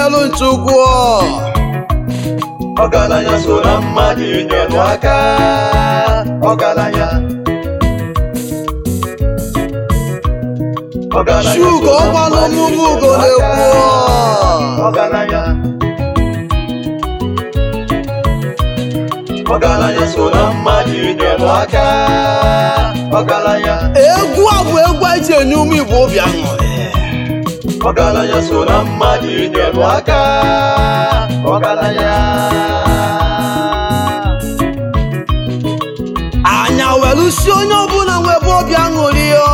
na-enyelu nchukwu ọgaranya so na mmadụ inyelu aka ọgaranya ọgaranya Shugo so na ọgbanụ mmadụ mụmụ ugo inyelu aka. na-ekwu ọgaranya ọgaranya so na mmadụ inyelu aka ọgaranya egwu a bụ egwu anyị ji enye ụmụ igbo obi aṅụrị ọgaranya so na mmadụ inyelu aka ọgaranya anya welu si onye ọbụla nwebe obi aṅụrị ọ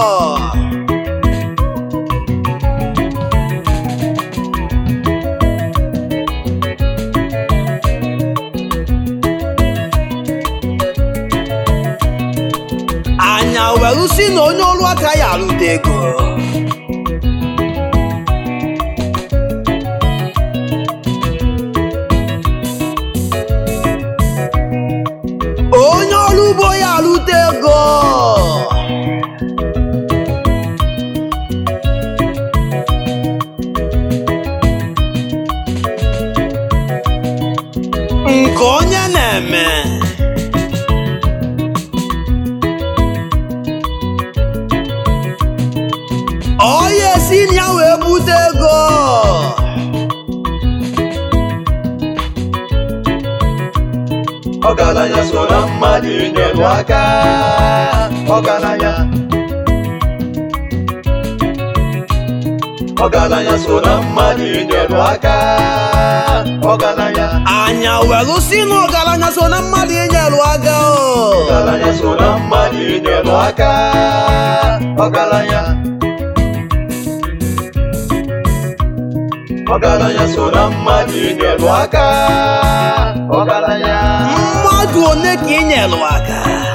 anya welu si na onye ọrụ aka ya arụta ego onye ọrụ ugbo ya arụta ego nke onye na-eme onye si na ya wee bute ego ọgaranya so na mmadụ inyelu aka ọgaranya ọgaranya so na mmadụ inyelu aka ọgaranya anya welu si na ọgaranya so na mmadụ inyelu aka o ọgaranya so na mmadụ inyelu aka ọgaranya ọgaranya so na mmadụ inyelu aka ọgaranya mmadụ one ka inyelu aka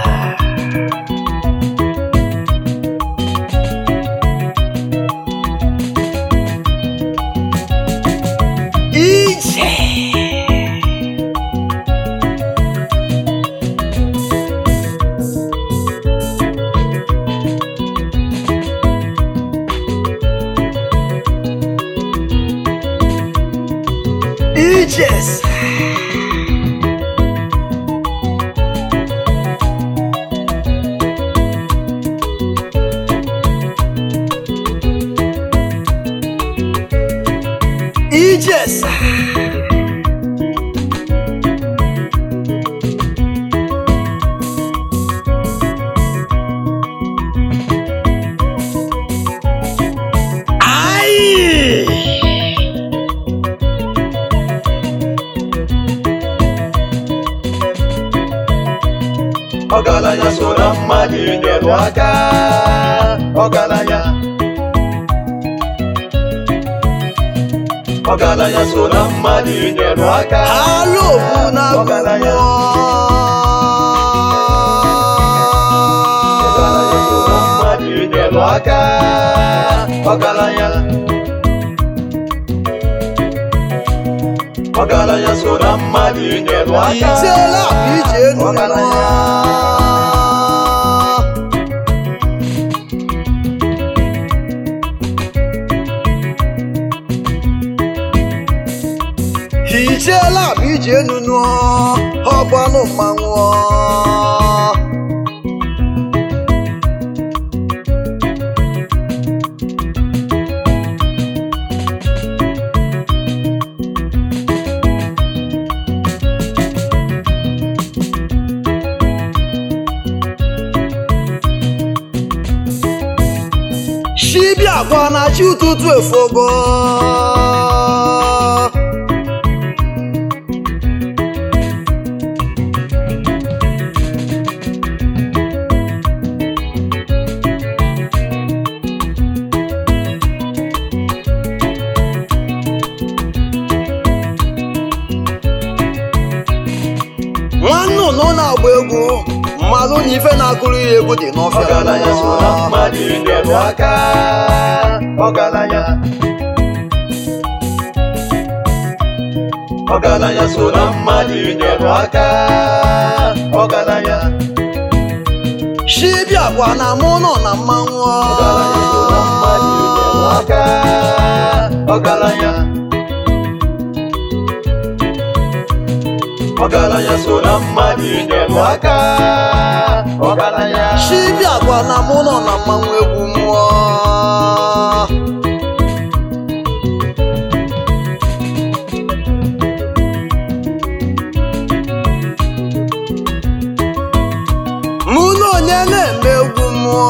ije ijes ijes Ai! ọgaranya so na mmadụ inyelu aka ọgaranya ọgaranya so na mmadụ inyelu aka Alo bụ na ọgaranya ọgaranya so na mmadụ inyelu aka ọgaranya ọgaranya so na mmadụ inyelu aka Ijela bụ ije enu ọgaranya Ijela bụ ije enu nụọ ọgbanụ mmanwụ Shibia gwa na chi ụtụtụ efogo nwanne ụnụ na-agba egwu mmalụ na ife na-akụrụ ya egwu dị n'ọfịa ọgaranya so na mmadụ inyelu aka ọgaranya ọgaranya so na mmadụ inyelu aka ọgaranya Shibia gwa na mụ nọ na mmanwụ ọgaranya so na mmadụ inyelu aka ọgaranya ọgaranya so na mmadụ inyelu aka ọgaranya chibiakwa na mụ nọ na mmanwụ egwu mmụọ mụ na onye na-eme egwu mmụọ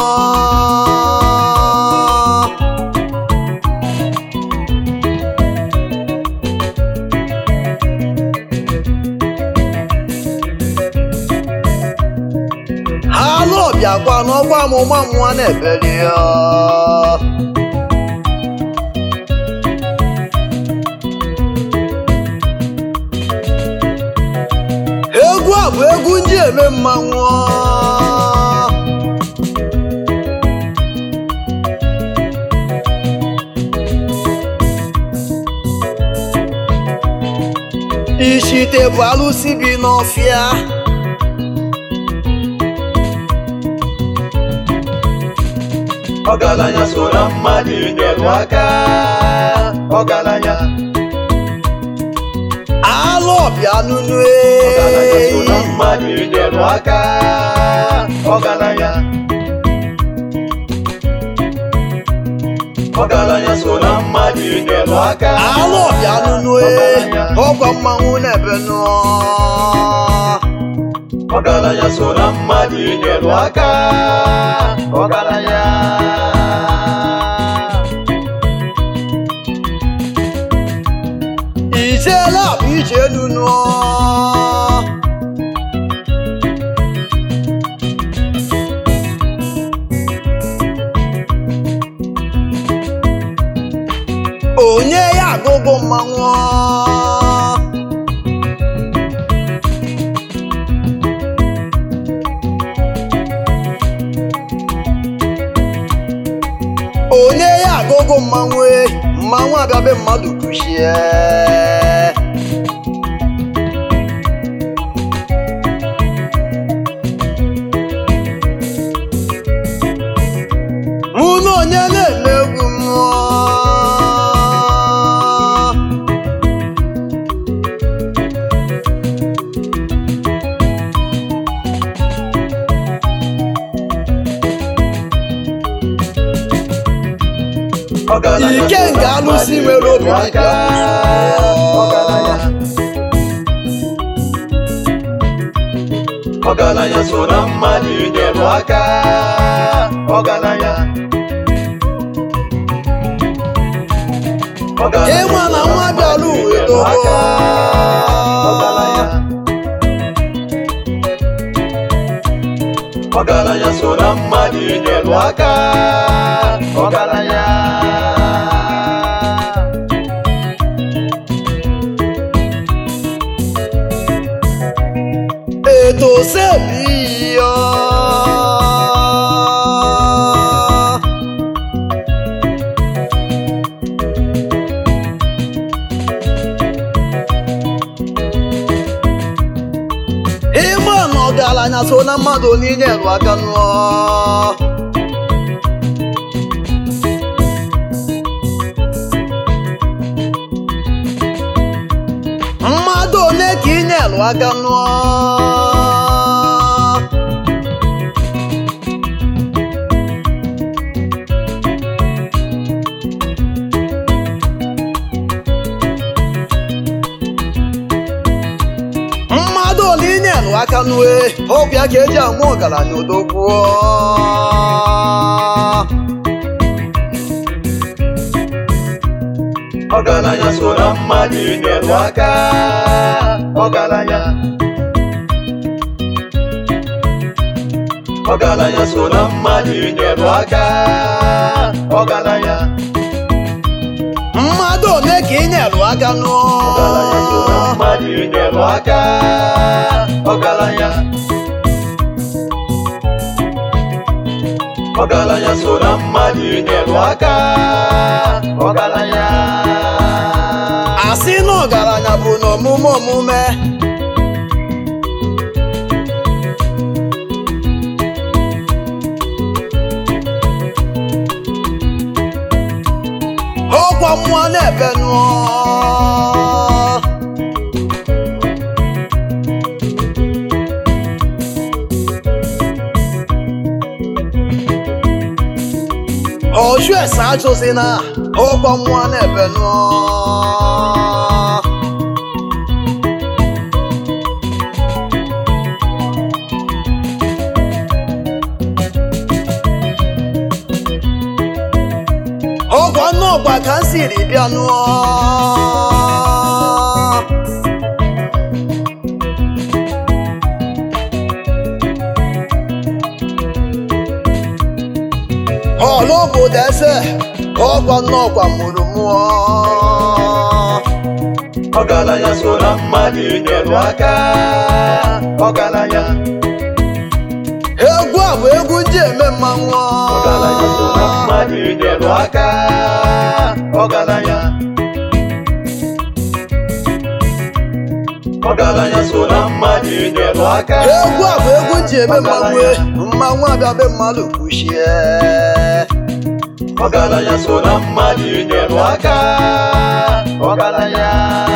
ha lụọbịakwa n'ọkwa amụma mmụọ na-ebeli ya egwu a bụ egwu ndị eme mmanwụ ishite bụ alụsị bi n'ọfịa ọgaranya so na mmadụ inyelu aka ọgaranya alụọbịa nunu ọgaranya so na eyi mmadụ inyelu aka ọgaranya ọgaranya so na mmadụ inyelu aka alụọbịa nunu eyi ọkwa mmanwụ na-ebe nụọ ọgaranya so na mmadụ inyelu aka ọgaranya ijeela bụ ije nunu onye ya agụgụ mmanwụ onye ya agụgụ mmanwụ e, mmanwụ abịabe mmadụ kuchie mụ na onye na-eme egwu mmụọ ọgaranya Ike so nke na alụsị mmadụ nwere obi inyelu dibịa ọgaranya ọgaranya so na mmadụ inyelu aka ọgaranya ọgaranya ịma na so nwa bịara mmadụ uwe inyelu aka ọgaranya ọgaranya so na mmadụ inyelu aka ọgaranya ètò sẹ́ẹ̀bì yọ. ịma na ọgaranya so na mmadụ niile rụ aka nụọ mmadụ ole ka ị nyelụ aka nụọ mmadụ ole ị nyelụ aka nụọ ọgwụ ya ka eji amụ ọgaranya odogwuo ọgaranya so na mmadụ inyelu aka ọgaranya ọgaranya so na mmadụ inyelu aka ọgaranya mmadụ ole ka ị nyelụ aka nụọ ọgaranya so na mmadụ inyelu aka ọgaranya ọgaranya so na mmadụ inyelu aka ọgaranya asị na ọgaranya bụ n'omume omume ọkwa mmụọ na-ebe nụọ ọjụ ese ajụzi na ọkwa mmụọ na-ebe nụọ ọgwa nnọọgwa ka m siri bịa nụọ ọla obodo eze ọgwa nnọọgwa mụrụ mụọ ọgaranya so na mmadụ inyelu aka ọgaranya egwu a bụ egwu ndị eme mmanwụ ọgaranya so na mmadụ inyelu aka ọgaranya ọgaranya so na mmadụ inyelu aka egwu a bụ egwu ndị eme mmanwụ mmanwụ abịa be mmadụ kwuchie ọgaranya so na mmadụ inyelu aka ọgaranya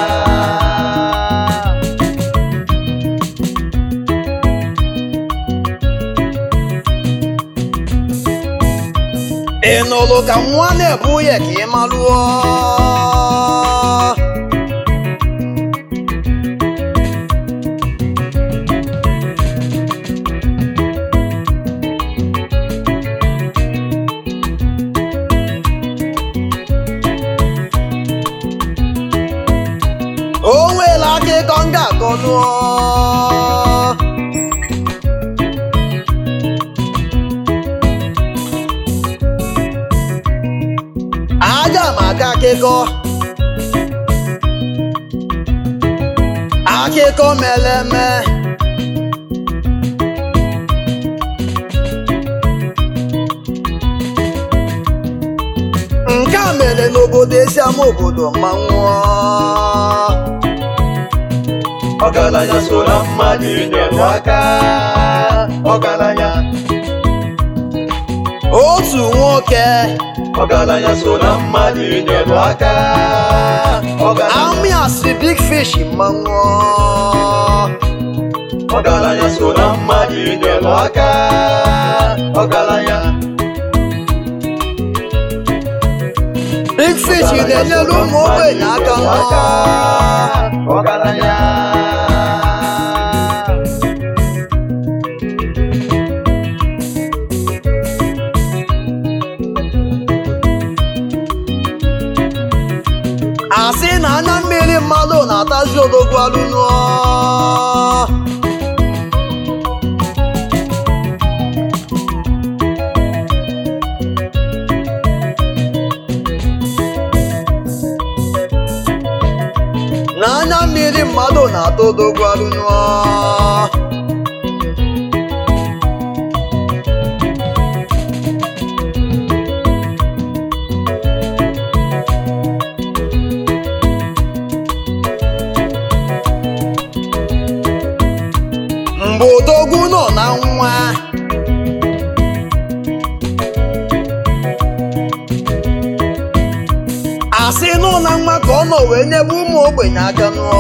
ị nụrụ ka nwa na-ebu ya ka ị malụọ o nweela akụkọ m ga-akọ nụọ aga m aga akụkọ akụkọ mere eme nke a mere n'obodo esi ama obodo mmanwụ ọgaranya so na mmadụ inyelu aka ọgaranya otu nwoke ọgaranya so na mmadụ inyelu aka ọgaranya amịasị big fish mmanwụ ọgaranya so na mmadụ inyelu aka ọgaranya big fish na-enyere ụmụ ogbenye aka nọ ọgaranya asị na anya mmiri mmadụ na-atazi odogwu alụnụ na anya mmiri mmadụ na-ata odogwu alụnụ mgbe odogwu nọ na nwa asị nọ na nwa ka ọ nọ wee nyebe ụmụ ogbenye aka nụọ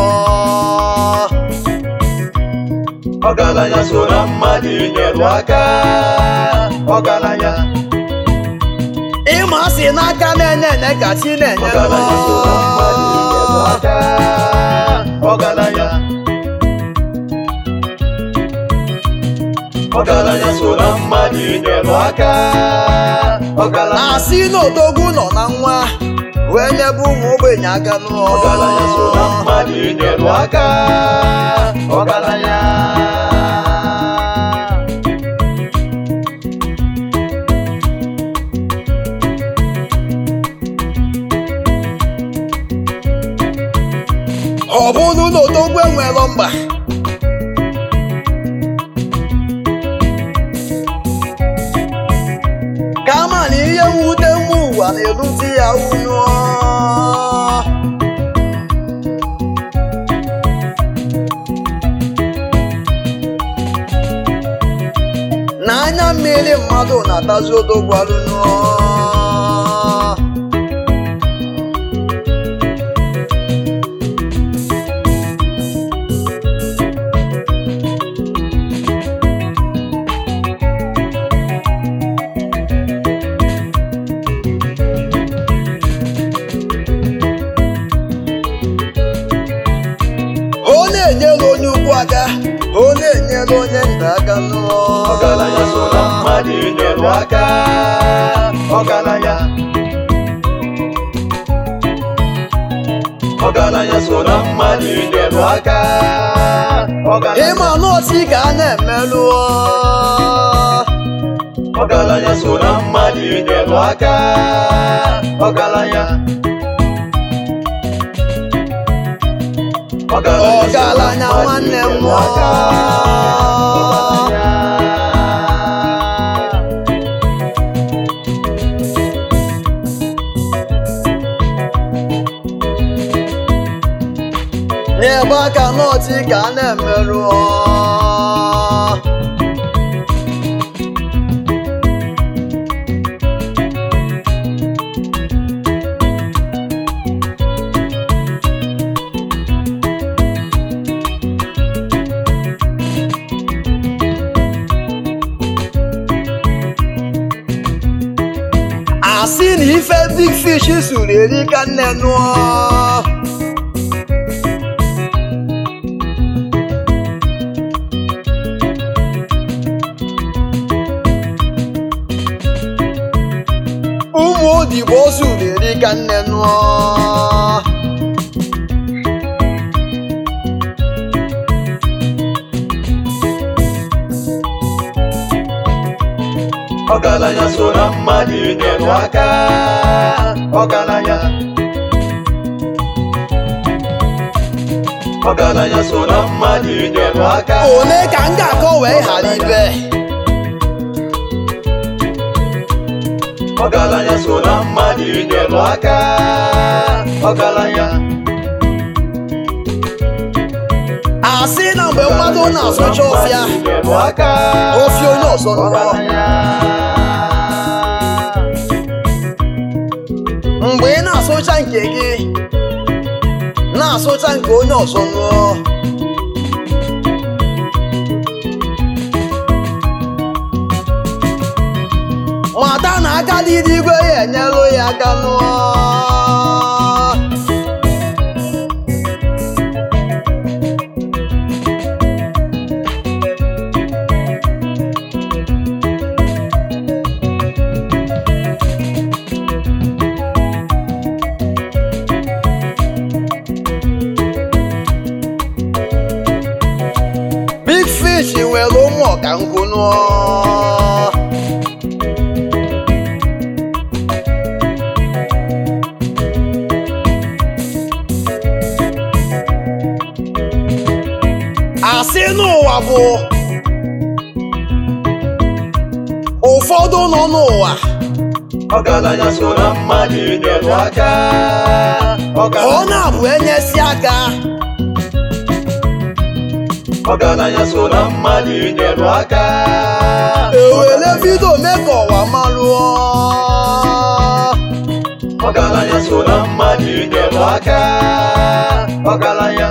ọgaranya so na mmadụ inyelu aka ọgaranya ịma asị n'aka na-enye enye ka chi na-enye ọgaranya so na mmadụ inyelu nụọ aka ọgaranya ọgaranya so na mmadụ inyelu aka ọgaranya asị na odogwu nọ na nwa wee nyebe ụmụ ogbenye aka nụọ ọgaranya so na mmadụ inyelu aka ọgaranya ọ bụrụ na odogwu enwelọ mba kama na ihe mwute nwa ụwa na-erute ya unu n'anya mmiri mmadụ na-atazi odogwu alụnụ inyelu aka ọgaranya ọgaranya so na mmadụ inyelu aka ọgaranya ịma n'otu ka a na-emelụ ọgaranya so na mmadụ inyelu aka ọgaranya Ọgaranya nwanne m inyelu aka, ọgaranya. n'ebe aka n'otu ka a na-emelụ asị na ife big fish suru eri ka nne nụọ ụmụ odibo suru eri ka nne nụọ ọgaranya so na mmadụ inyelu aka ọgaranya ọgaranya so na mmadụ inyelu aka ole ka m ga-akọ wee ghara ibe ọgaranya so na mmadụ inyelu aka ọgaranya asị na mgbe mmadụ na-asụcha ọfịa inyelu aka ofi onye ọzọ nụọ ọgaranya mgbe ị na-asụcha nke gị na-asụcha nke onye ọzọ nụọ mata na aka dị igwe ya enyelụ ya aka nụọ big fish nwere ụmụ ọkankụ nụọ asị n'ụwa bụ ụfọdụ nọ n'ụwa ọgaranya so na mmadụ inyelu aka ọ ọgaranya na-abụ enyesi aka ọgaranya so na mmadụ inyelu aka ewere vidio mee ka ọwa malụọ ọgaranya so na mmadụ inyelu aka ọgaranya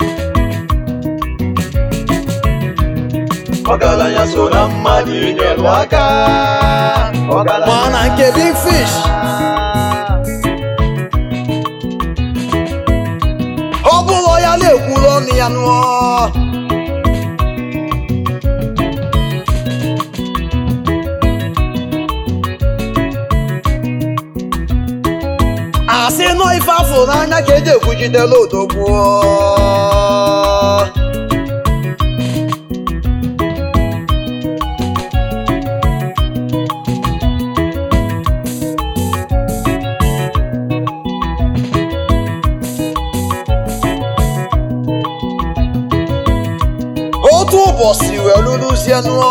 ọgaranya so na mmadụ inyelu aka ọgaranya mana nke big fish ọ bụrụ ya na-ekwuru ọnụ ya nụọ asị nọ ife afọ n'anya ka eji ekwujidela odogwu otu ụbọchị wee lụrụzie nụọ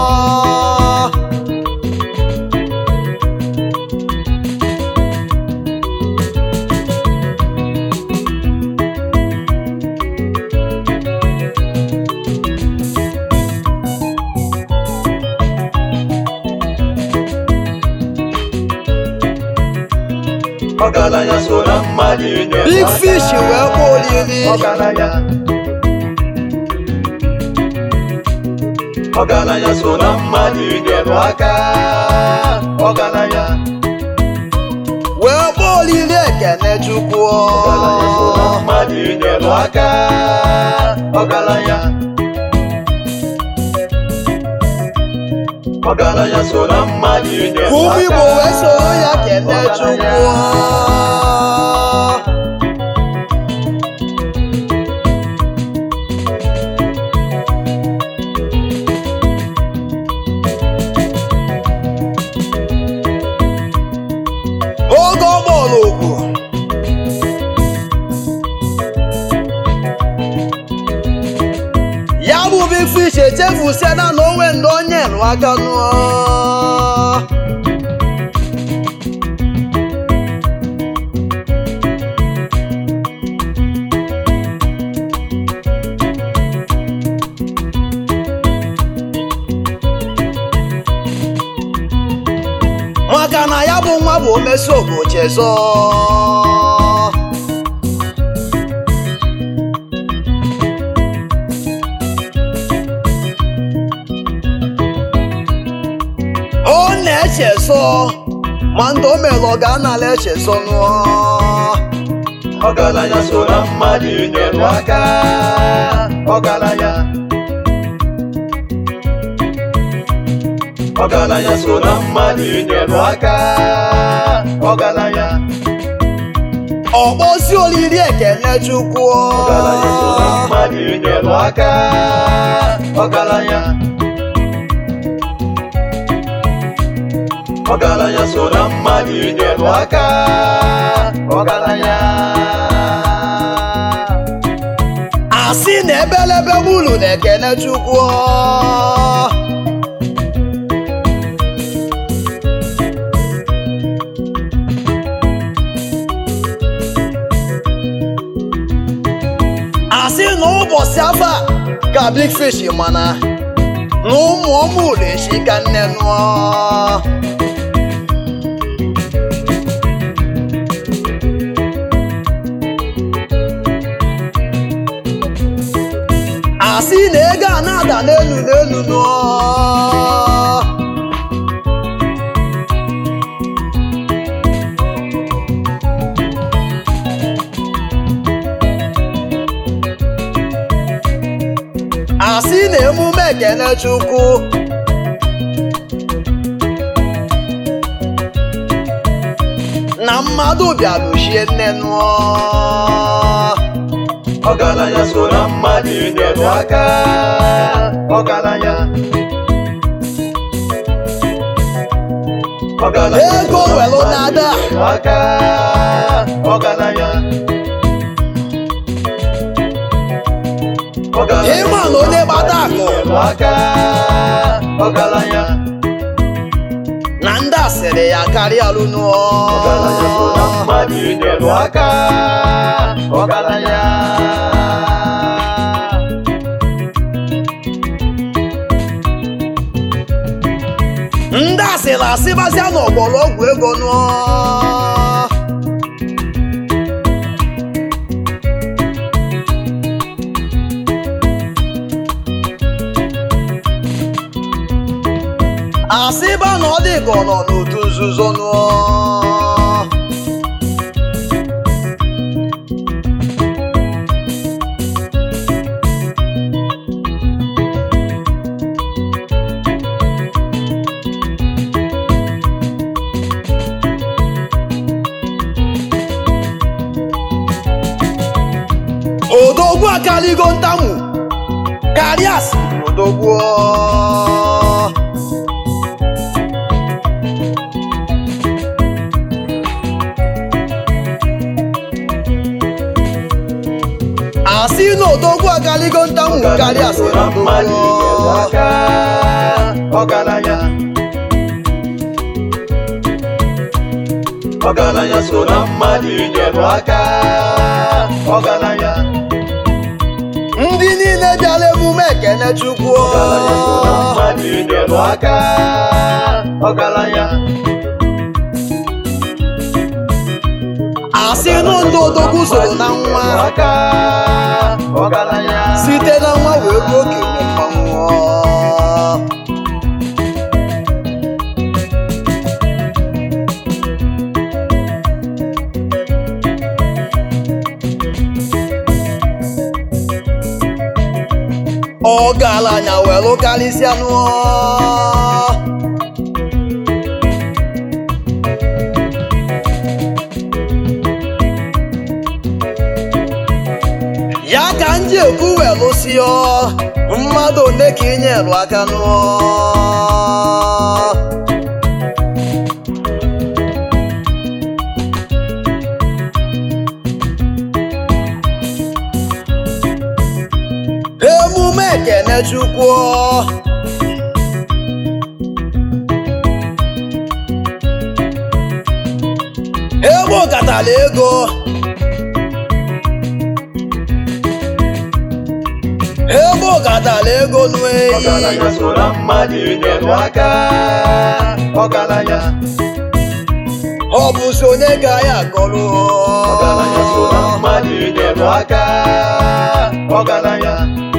ọgaranya so na mmadụ inyelu big aka fish wee kpọọ oriri ọgaranya ọgaranya so na mmadụ inyelu aka ọgaranya wee kpọọ oriri ekene chukwu ọgaranya so na mmadụ inyelu aka ọgaranya ọgaranya so na mmadụ ide ka ụmụ igbo wee soro ya kene chukwu oge ọ kpọrọ okwu ya bụ big fish echefusiana na onwe ndị onye rụ aka nụọ maka na ya bụ nwa bụ omesi obochezọ ọ na-echezọ ma ndị o mere ọ ga-anala echezọ nụọ ọgaranya so na mmadụ inyere aka ọgaranya ọgaranya so na mmadụ inyere aka ọgaranya ọkpọsi olili ekene chukwu ọgaranya so na mmadụ inyere aka ọgaranya ọgaranya so na mmadụ inyere aka ọgaranya asị na ebelebe gbulu na ekene chukwu asị na ụbọchị afa ka big fish mana na ụmụ ọmụ echi ka nne nụọ asị na ego a na-ada n'elu n'elu nụọ asị na emume ekene chukwu na mmadụ bịara ochie nne nụọ ọgaranya so na mmadụ inyere aka ọgaranya ọgaranya Ego so na welu mmadụ dada. inyere aka ọgaranya ọgaranya Ịma na onye gbata akụ. inyere aka ọgaranya na ndị asịrị ya karịa lụnụọ ọgaranya so na mmadụ inyere aka ọgaranya ndị asịrị asịbazịa n'ọgbọrọgwụ ego nụọ asịba na ọ dị ka ọ nọ n'otu nzuzo nụọ odogwu akaligo ntamu karịa asịrị odogwu asị na odogwu akaligo ntamu karịa asịrị na mmadụ inyere odogwu aka ọgaranya ọgaranya so na mmadụ inyere aka ọgaranya ndị niile bịara emume ekene chukwu ọgaranya so na mmadụ inyere aka ọgaranya asị nụ ndị odogwu soro na nwa aka ọgaranya site na nwa wee ruo okenye mmanwụ ọgaranya were karịsịa nụọ wee lụsịọ mmadụ one ka ị nyelụ aka nụọ emume ekene chukwu ebe katara ego ebe katara ego n'eyi ọgaranya so na mmadụ inyelu aka ọgaranya ọ bụzi onye ka ya akọrọ ọgaranya so na mmadụ inyelu aka ọgaranya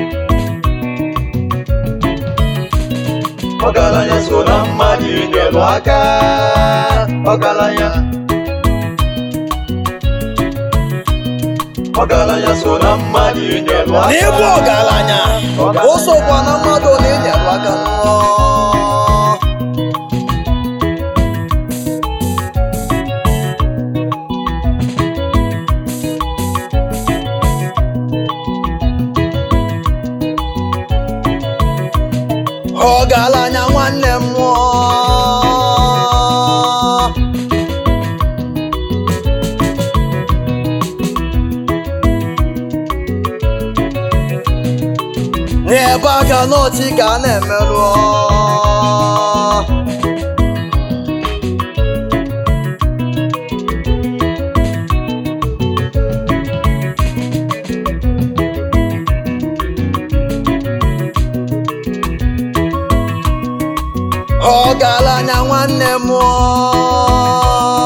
ọgaranya so na mmadụ inyelu aka ọgaranya ọgaranya so na mmadụ inyelu aka n'ịbụ ọgaranya o sokwa na mmadụ na enyere aka n'ụọ ọgaranya nwanne m mụọ n'ebe aka n'ọchị ka a na-emerụ ọgaranya nwanne m mụọ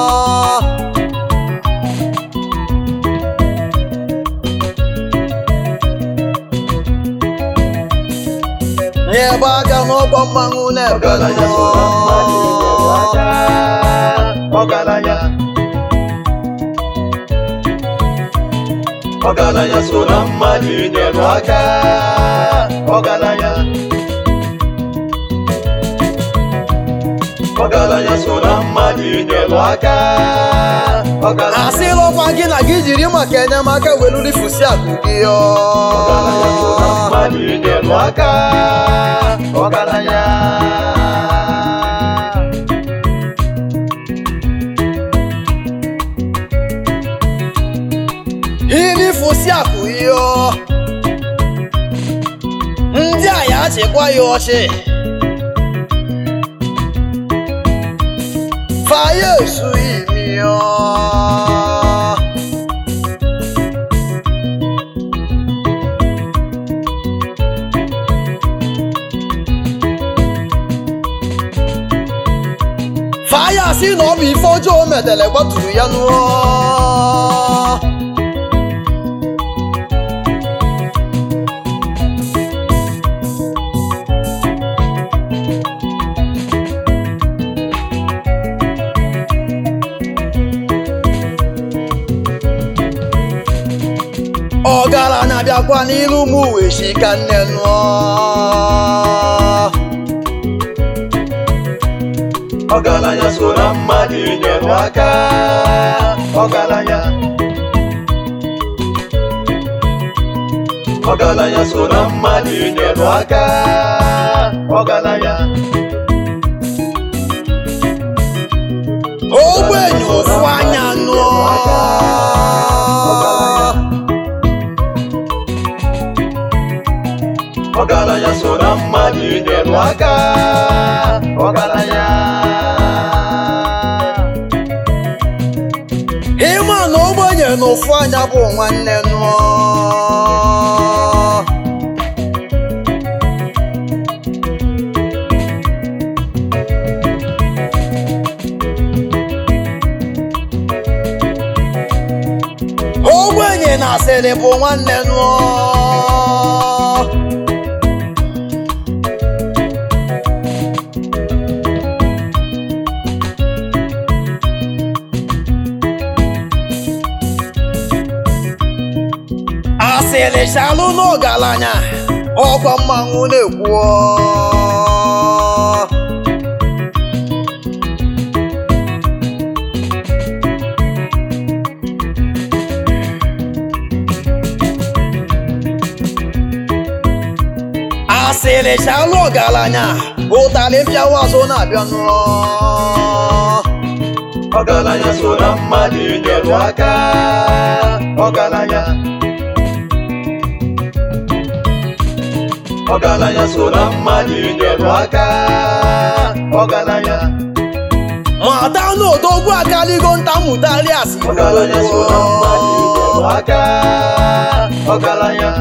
n'ebe aka n'ọgbọ mmanwụ na-ebe ọgaranya so na mmadụ inyelu aka ọgaranya ọgaranya so na mmadụ inyelu aka ọgaranya ọgaranya so na mmadụ inyelu aka ọgaranya asịlọkwa gị na gị jiri maka enyemaka welurifusi akụ gị ọgaranya so na mmadụ inyelu aka ọgaranya irifusi akụ ihe ndị a ya achịkwa ya ọchị faya esu imi faya si na ọ bụ ife ọjọọ o metele gbaturu ya n'ụọ ọgaranya bịakwa n'iru m uwe shi ka nne nụọ ọgaranya so na mmadụ inyelu aka ọgaranya ọgaranya so na mmadụ inyelu aka ọgaranya ogbenye ofu anya nụọ ọgaranya so na mmadụ inyelu aka ọgaranya ịma na ogbenye na ofu anya bụ nwanne nụọ ogbenye na asịrị bụ nwanne nụọ asịrị chalụ n'ọgaranya ọkwa mmanwụ na-ekwu ịlịcha alụ ọgaranya ụtalị mpịawa azụ na-abịa nụọ ọgaranya so na mmadụ inyelu aka ọgaranya ọgaranya so na mmadụ inyelu aka ọgaranya mata n'odogwu akaligo ntamụtali asị ọgaranya so na mmadụ inyelu aka ọgaranya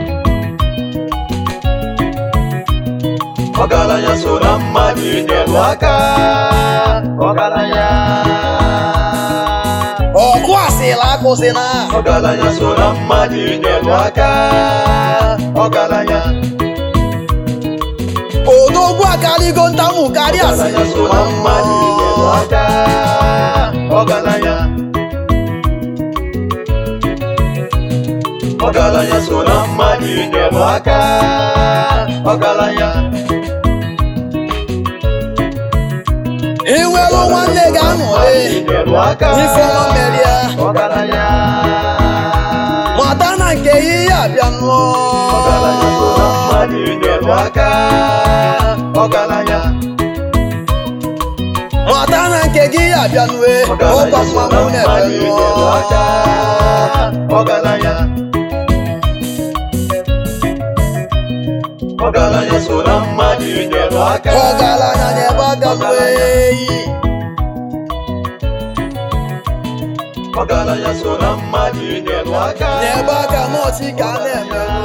ọgaranya so na mmadụ inyelu aka ọgaranya ọkụ asịla akụzina ọgaranya so na mmadụ inyelu aka ọgaranya odogwu akaligo ntamụ karịa asị ọgaranya so na mmadụ inyelu aka ọgaranya ọgaranya so na mmadụ inyelu aka ọgaranya inwelu nwanne ga-aṅụrị inyelu aka ifeọma merie ọgaranya mata na nke ihe abịa nụọ ọgaranya so na mmadụ inyelu aka ọgaranya mata na nke gị abịa nue ọkwa ọgaranya so na mmanwụ na-ebe mmadụ inyelu aka nụọ ọgaranya ọgaranya so na mmadụ inyelu aka ọgaranya na-ebe aka nue ọgaranya so na mmadụ inyelu aka na-ebe aka nọọsị ka a na-eme